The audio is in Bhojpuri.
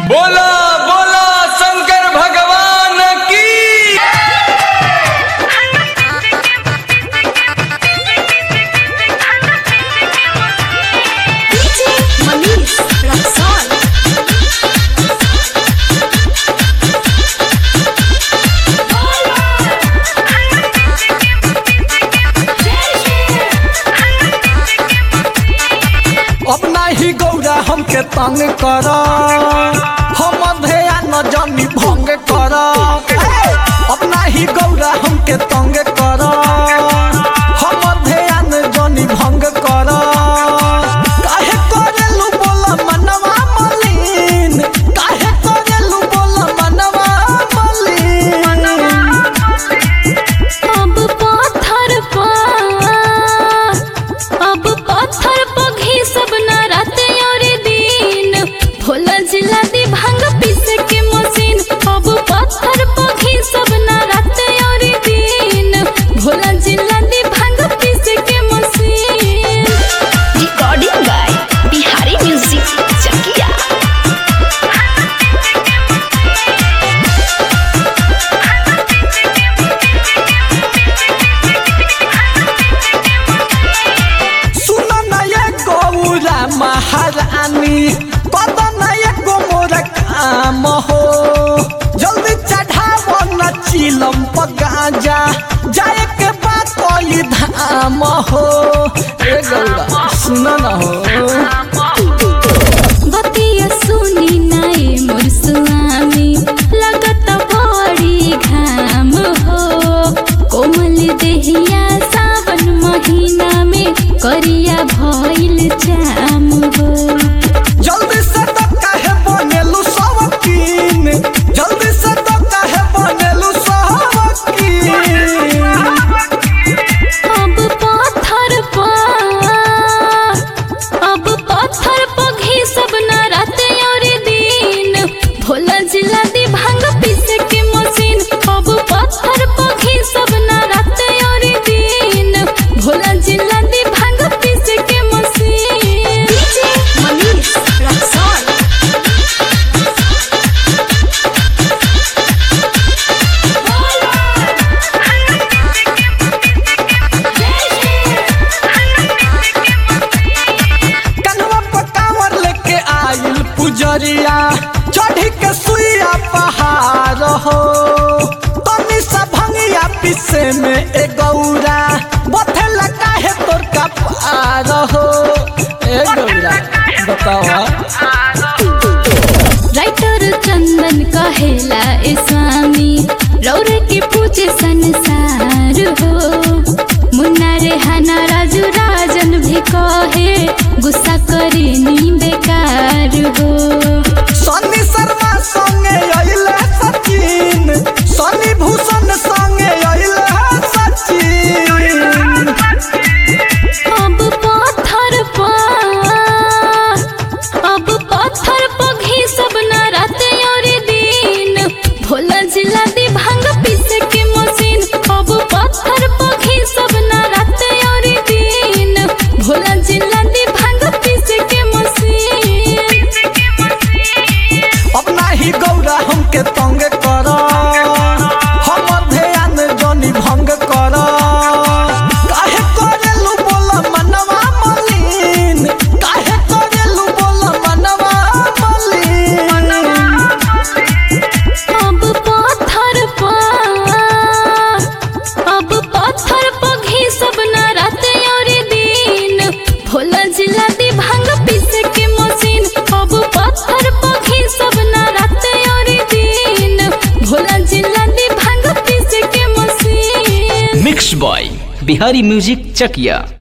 बोला बोला शंकर भगवान की DJ Manish Raxon. अब नाही गौरा हमके तंग कर हम ध्यान जनी भंग कर अब नाही गौरा हमके तंग कर हम ध्यान जनी भंग कर काहे करेलु बोल मनवा मलिन काहे करेलु बोल मनवा मलिन अब पत्थर पर अब पत्थर पर घिसब ना रात और दिन भोला जिला दी भांग पीस के मशीन अब पत्थर पर घिसब ना रात और दिन भोला जिला दी भांग पीस के machine recording by Bihari music Chakia सुन न ये गौरा महारानी पद न ये गोमोर काम हो जल्दी चढ़ाव न चिलम पगाजा जाए के बात कोई धाम हो ए गौरा सुन न हो बतिया सुनी नाई मोर स्वामी लगत बड़ी घाम हो कोमल देहिया सावन महीना में करिया भइल जाम हो जल्दी से तो काहे बनेलु सवकीन जल्दी से तो काहे बनेलु सवकीन अब पत्थर पर अब पत्थर पर घिसब ना रात और दिन भोला जिला दी भांग पीस के मशीन अब पत्थर पर घिसब ना रात और दिन भोला जिला दी भांग पीस के मशीन डीजे मनीष रक्सौल कनवा पकावर लेके आइल पुजरिया चढ़ी के सुइया पहाड़ हो तनी सा भंगिया पीछे में ए गौरा बथे लगा है तोर का पार हो ए गौरा बतावा राइटर चंदन कहेला ए स्वामी रौर के पूजे संसार हो मुन्ना रे हाना राजू राजन भी कहे गुस्सा करे नी बेकार हो सन्नी शर्मा संगे अइले सचिन सन्नी भूषण संगे अइले सचिन अब पत्थर पर अब पत्थर पर घिसब ना रात और दिन भोला जिला दी भांग पीस के मशीन अब पत्थर पर घिसब ना रात और दिन भोला जिला दी भांग पीस के मशीन अब नाही गौरा हमके तंग कर हम ध्यान जनी भंग कर काहे करेलु बोल मनवा मलिन काहे करेलु बोल मनवा मलिन अब पत्थर पर अब पत्थर पर घिसब ना रात और दिन भोला जिला दी भांग पीस के मशीन अब पत्थर पर घिसब ना रात और दिन भोला जिला दी भांग पीस के machine mix by Bihari music Chakiya